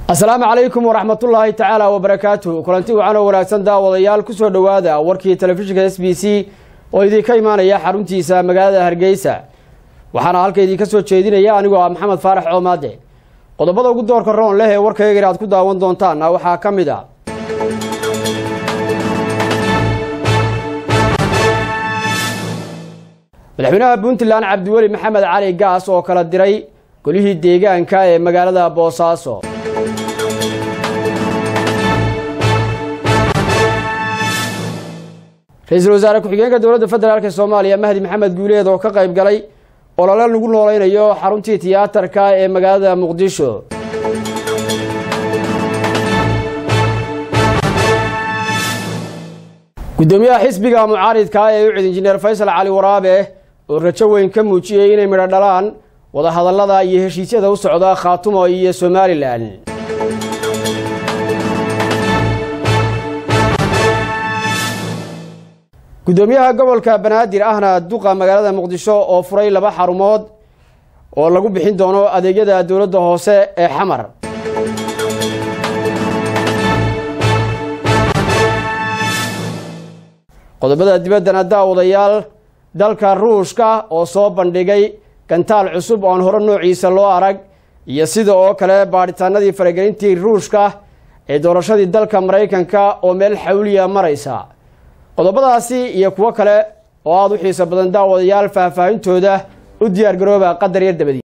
asalaamu calaykum waraxmatullaahi tacaala wabarakaatuh kulanti wacan oo wanaagsan daawadayaal ku soo dhowaada warkii telefishinka s b c oo idinka imaanaya xaruntiisa magaalada hargeysa waxaana halka idinka soo jeedinaya anigoo ah maxamed faarax coomaade qodobada ugu doorka roon leh ee warkayga inaad ku daawan doontaanna waxaa ka mid a madaxweynaha puntland cabdiweli maxamed cali gaas oo kala diray golihii deegaanka ee magaalada boosaaso ra-iisul wasaare ku-xigeenka dowladda federaalk ee soomaaliya mahdi maxamed guuleed oo ka qayb galay olole lagu nooleynayo xaruntii tiyaatarka ee magaalada muqdisho guddoomiyaha xisbiga mucaaridka ee u cid injineer faysal cali waraabe oo rajo weyn ka muujiyey inay midho dhalaan wadahadallada iyo heshiisyada u socda khaatumo iyo somalilan guddoomiyaha gobolka banaadir ahna duqa magaalada muqdisho oo furay laba xarumood oo lagu bixin doono adeegyada dowladda hoose ee xamar qodobada dibaddana daawadayaal dalka ruushka oo soo bandhigay gantaal cusub oon hore noociisa loo arag iyo sida oo kale baadhitaanadii faragelintii ruushka ee doorashadii dalka maraykanka oo meel xawliya maraysa qodobadaasi iyo kuwo kale oo aada u xiiso badan daawadayaal faahfaahintooda u diyaar garooba qadar yar dabadi